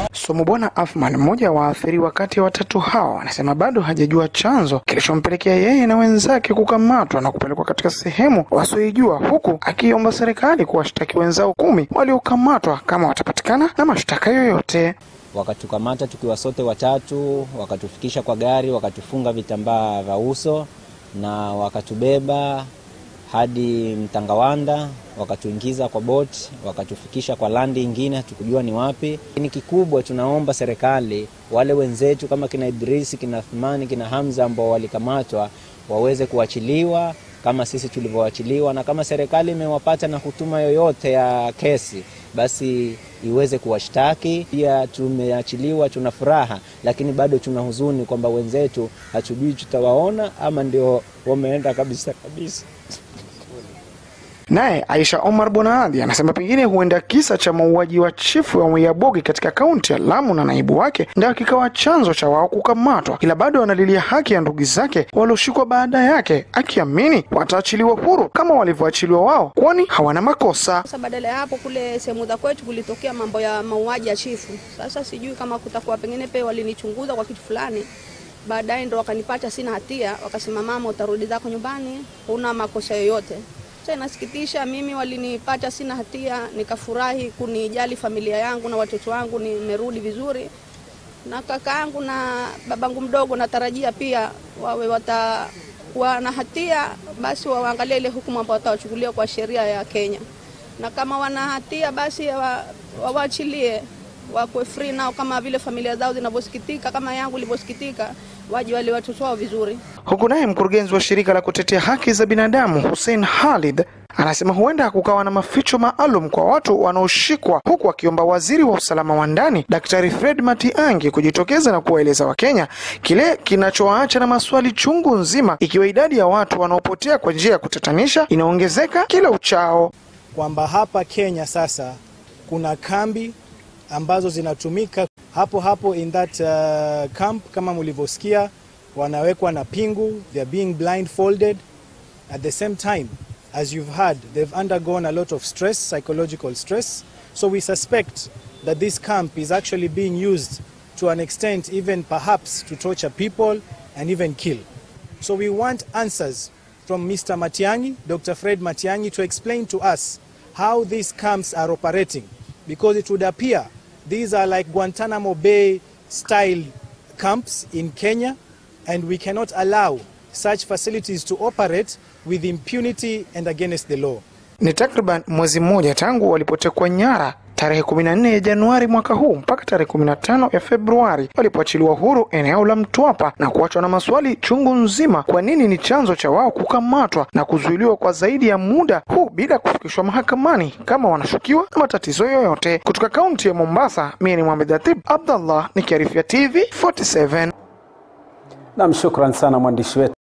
Somo Bwana Afman, mmoja wa waathiriwa kati ya watatu hao, anasema bado hajajua chanzo kilichompelekea yeye na wenzake kukamatwa na kupelekwa katika sehemu wasioijua, huku akiomba serikali kuwashtaki wenzao kumi waliokamatwa kama watapatikana na mashtaka yoyote. Wakatukamata tukiwa sote watatu, wakatufikisha kwa gari, wakatufunga vitambaa vya uso na wakatubeba hadi Mtangawanda, wakatuingiza kwa boti, wakatufikisha kwa landi ingine, hatukujua ni wapi. Ni kikubwa, tunaomba serikali, wale wenzetu kama kina Idrisi, kina Thumani, kina Hamza ambao walikamatwa waweze kuachiliwa kama sisi tulivyoachiliwa, na kama serikali imewapata na hutuma yoyote ya kesi, basi iweze kuwashtaki. Pia tumeachiliwa, tuna furaha, lakini bado tuna huzuni kwamba wenzetu hatujui tutawaona ama ndio wameenda kabisa kabisa. Naye Aisha Omar Bonaadhi anasema pengine huenda kisa cha mauaji wa chifu wa Mwiyabogi katika kaunti ya Lamu na naibu wake ndio kikawa chanzo cha wao kukamatwa, ila bado analilia haki ya ndugu zake walioshikwa baada yake, akiamini wataachiliwa huru kama walivyoachiliwa wao, kwani hawana makosa. Sasa badala ya hapo, kule sehemu za kwetu kulitokea mambo ya mauaji ya chifu. Sasa sijui kama kutakuwa pengine pe walinichunguza kwa kitu fulani, baadaye ndo wakanipata sina hatia, wakasema mama, utarudi zako nyumbani, huna makosa yoyote. Sasa inasikitisha, mimi walinipata sina hatia, nikafurahi kunijali familia yangu na watoto wangu, nimerudi vizuri na kaka yangu na babangu mdogo, natarajia pia wawe watakuwa na hatia, basi waangalie ile hukumu ambayo watawachukulia kwa sheria ya Kenya, na kama wana hatia basi wawaachilie wakuwe free nao, kama vile familia zao zinavyosikitika, kama yangu ilivyosikitika, waje wale watoto wao vizuri. Huku naye mkurugenzi wa shirika la kutetea haki za binadamu Hussein Khalid anasema huenda kukawa na maficho maalum kwa watu wanaoshikwa, huku akiomba waziri wa usalama wa ndani Daktari Fred Matiang'i kujitokeza na kuwaeleza Wakenya kile kinachowaacha na maswali chungu nzima, ikiwa idadi ya watu wanaopotea kwa njia ya kutatanisha inaongezeka kila uchao, kwamba hapa Kenya sasa kuna kambi ambazo zinatumika hapo hapo in that uh, camp kama mlivyosikia, wanawekwa na pingu, they are being blindfolded at the same time as you've heard they've undergone a lot of stress, psychological stress. So we suspect that this camp is actually being used to an extent even perhaps to torture people and even kill. So we want answers from Mr. Matiang'i, Dr. Fred Matiang'i, to explain to us how these camps are operating because it would appear these are like Guantanamo Bay style camps in Kenya and we cannot allow such facilities to operate with impunity and against the law. Ni takriban mwezi mmoja tangu walipotekwa nyara tarehe 14 ya Januari mwaka huu mpaka tarehe 15 ya Februari walipoachiliwa huru eneo la Mtwapa na kuachwa na maswali chungu nzima, kwa nini ni chanzo cha wao kukamatwa na kuzuiliwa kwa zaidi ya muda huu bila kufikishwa mahakamani kama wanashukiwa na matatizo yoyote. Kutoka kaunti ya Mombasa, mimi ni Mohamed Atib Abdallah nikiarifia TV 47. Nam, shukran sana mwandishi wetu.